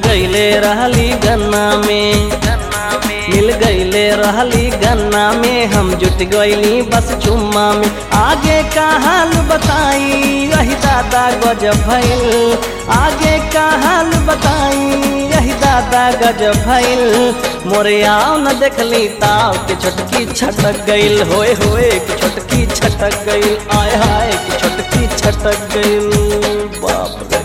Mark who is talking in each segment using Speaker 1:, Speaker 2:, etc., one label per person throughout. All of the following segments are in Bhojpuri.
Speaker 1: गईले रहली गन्ना में मिल गईले रहली गन्ना में हम जुट गईली बस चुम्मा में आगे का हाल बताई यही दादा गजब भइल आगे का हाल बताई यही दादा गजब भइल मोरे आओ न देखली ताव के छोटकी छटक गईल होए होए कि छोटकी छटक गईल आय हाय कि छोटकी छटक गईल बाप रे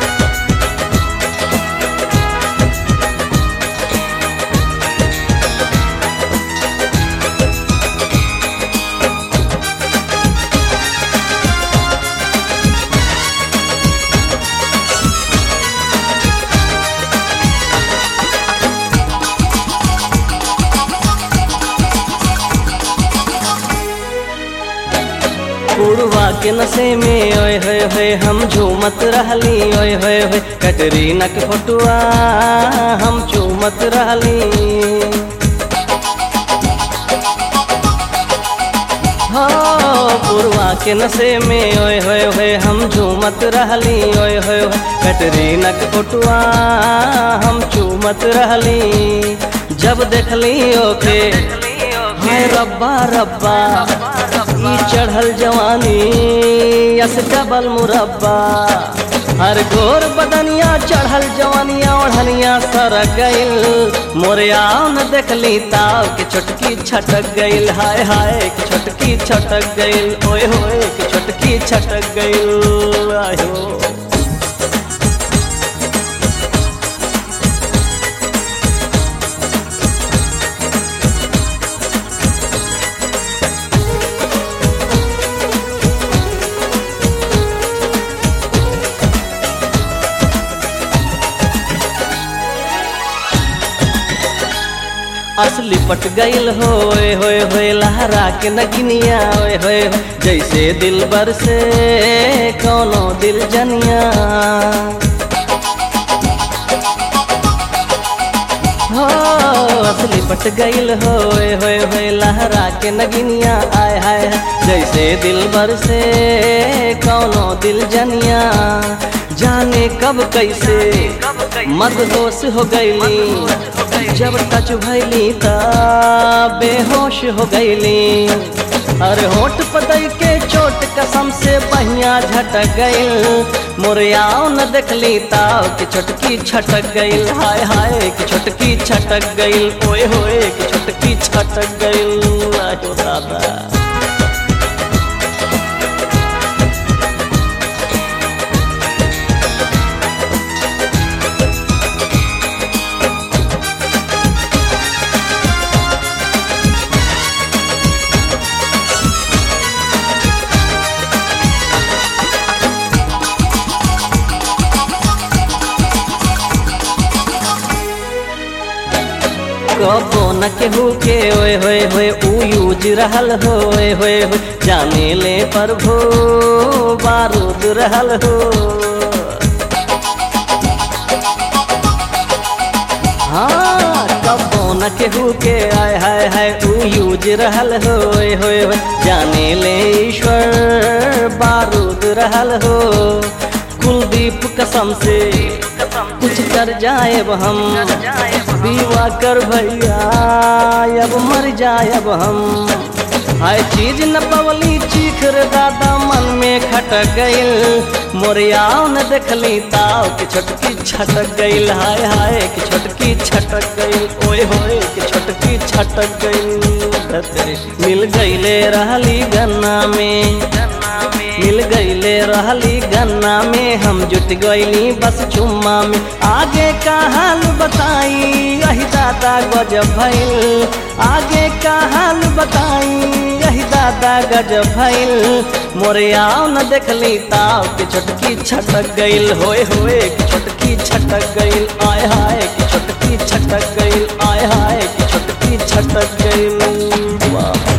Speaker 1: पुरवा के नशे में ओए होए होए हम झूमत रहली ओए होए होए कटरीना के फोटुआ हम झूमत रहली हो पुरवा के नशे में ओए होए होए हम झूमत रहली ओए होए होए कटरीना के फोटुआ हम झूमत रहली जब देखली ओके हाय रब्बा रब्बा ई चढ़ल जवानी यस डबल मुरब्बा हर गोर बदनिया चढ़ल जवानिया ओढ़निया सरक गइल मोरे आओ न देखली ताव के छोटकी छटक गइल हाय हाय कि छोटकी छटक गइल ओए होए कि छोटकी छटक गइल आयो असली पट गईल होए होए होए लहरा के नगिनिया होए होए होए, जैसे दिल बर से कोनो दिल जनिया हो असली पट गईल होए होए होए लहरा के नगिनिया आय हाय हाय, जैसे दिल बर से कोनो दिल जनिया जाने कब कैसे मदहोश हो गईली जब टच भैली त बेहोश हो गईली अरे होठ पतई के चोट कसम से बहिया झटक गईल मोरियाओ न देखली ताव कि छोटकी छटक गईल हाय हाय कि छोटकी छटक गईल ओए होए कि छोटकी छटक गईल आयो दादा कबो न केहू के ओए होए होए ऊ यूज रहल होए होए होए जाने ले पर भो बारूद रहल हो हाँ कबो न केहू के आय हाय हाय ऊ यूज रहल होए होए होए जाने ले ईश्वर बारूद रहल हो कुलदीप कसम से कुछ कर जाए हम विवाह कर भैया अब मर जाए अब हम हाय चीज न पवली चीख रे दादा मन में खटक गइल मोरियाओ न देखली ताव कि छोटकी छटक गइल हाय हाय कि छोटकी छटक गइल ओए होए कि छोटकी छटक गइल मिल गइले रहली गन्ना में मिल गईले रहली गन्ना में हम जुट गईली बस चुम्मा में आगे का हाल बताई यही दादा गजब भइल आगे का हाल बताई यही दादा गजब भइल मोरे आओ न देखली ताव के छोटकी छटक गईल होए होए कि छोटकी छटक गईल आय हाय कि छोटकी छटक गईल आय हाय कि छोटकी छटक गईल वाह